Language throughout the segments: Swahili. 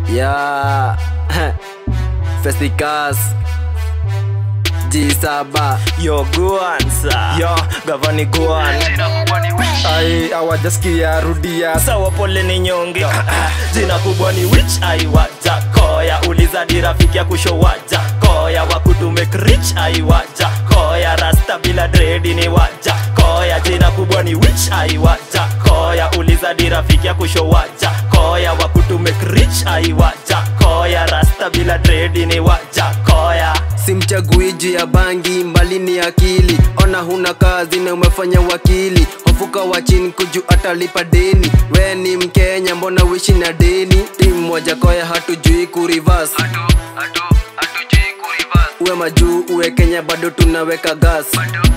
ya Festicas G7 yo guansa yo gavani guan ai awajasikia rudia sawa pole ni nyonge jina kubwa ni wich aiwaja koya uliza di rafiki ya kushowaja koya wakutume rich aiwaja koya rasta bila dredi ni waja koya jina kubwa ni wich aiwaja koya uliza di rafiki ya kushowaja koya wakutume rich aiwaja koya rasta bila dredi ni waja koya simchagui juu ya bangi mbali ni akili ona huna kazi na umefanya wakili hofuka wa chini kuju atalipa deni we ni mkenya mbona wishi na deni timu moja koya hatujui kurivas uwe majuu uwe kenya bado tunaweka gas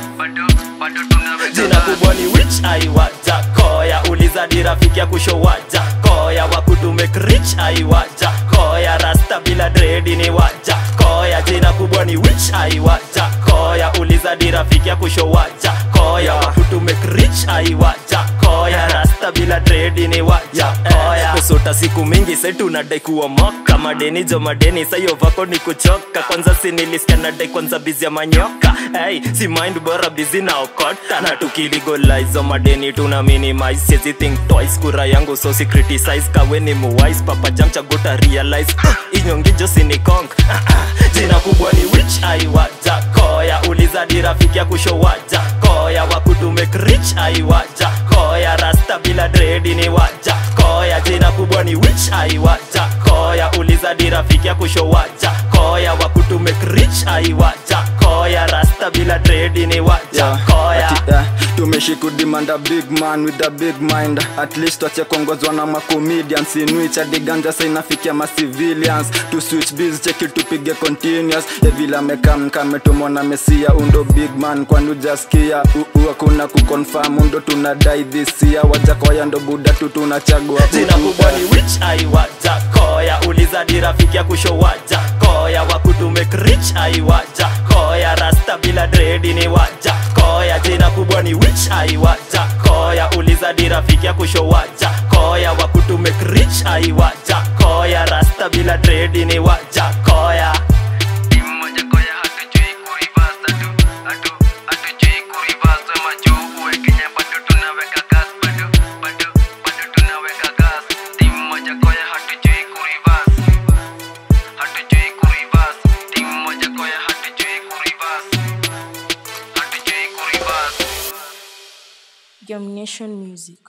jina kubwa ni wich aiwaja koya uliza di rafiki ya kushowaja koya wakutume rich aiwaja koya rasta bila dredi ni waja koya jina kubwa ni wich aiwaja koya uliza di rafiki ya kushowaja koya wakutume rich aiwaja koya rasta bila dredi ni waja koya kusota siku mingi setunadai kuwa moka madeni jo madeni sayo vako ni kuchoka kwanza sinilisikia nadai kwanza bizi ya manyoka hey, si mind bora bizi naokota na tukiligolizo madeni tuna minimize siezi think twice kura yangu so si criticize kawe ni muwise papa jamchaguta realize inyongijo sinikong jina kubwa ni wich aiwaja koya uliza di rafiki ya kushowaja koya wakutume rich aiwaja koya rasta bila dredi ni waja koya jina kubwa ni wich aiwaja koya uliza di rafiki ya kushowaja koya wakutume rich aiwaja koya rasta bila dredi ni waja Yeah, koya ati, eh, tumeshikudimanda big man with a big mind at least wache kuongozwa na macomedians in which adiganja sa inafikia macivilians to switch biz cheki tupige continuous evile amekam kametumona mesia undo big man kwani ujaskia uu hakuna kuconfirm undo tunadai this year wajakoya ndo buda tu tunachagua jina kutu, kubwa eh. ni wich aiwaja koya uliza di rafiki ya kushowaja koya wakutume rich aiwaja koya rasta bila dredi ni waja koya jina kubwa ni wich aiwaja koya uliza di rafiki ya kushowaja koya wakutume rich aiwaja koya rasta bila dredi ni waja koya moja koya hatujui kurivas atu atu hatujui kurivas wema juu uwe kenya bado tunaweka gas bado bado bado tunaweka gas timu moja koya hatujui kurivas hatujui kurivas timu moja koya hatujui kurivas hatujui kurivas Domination Music.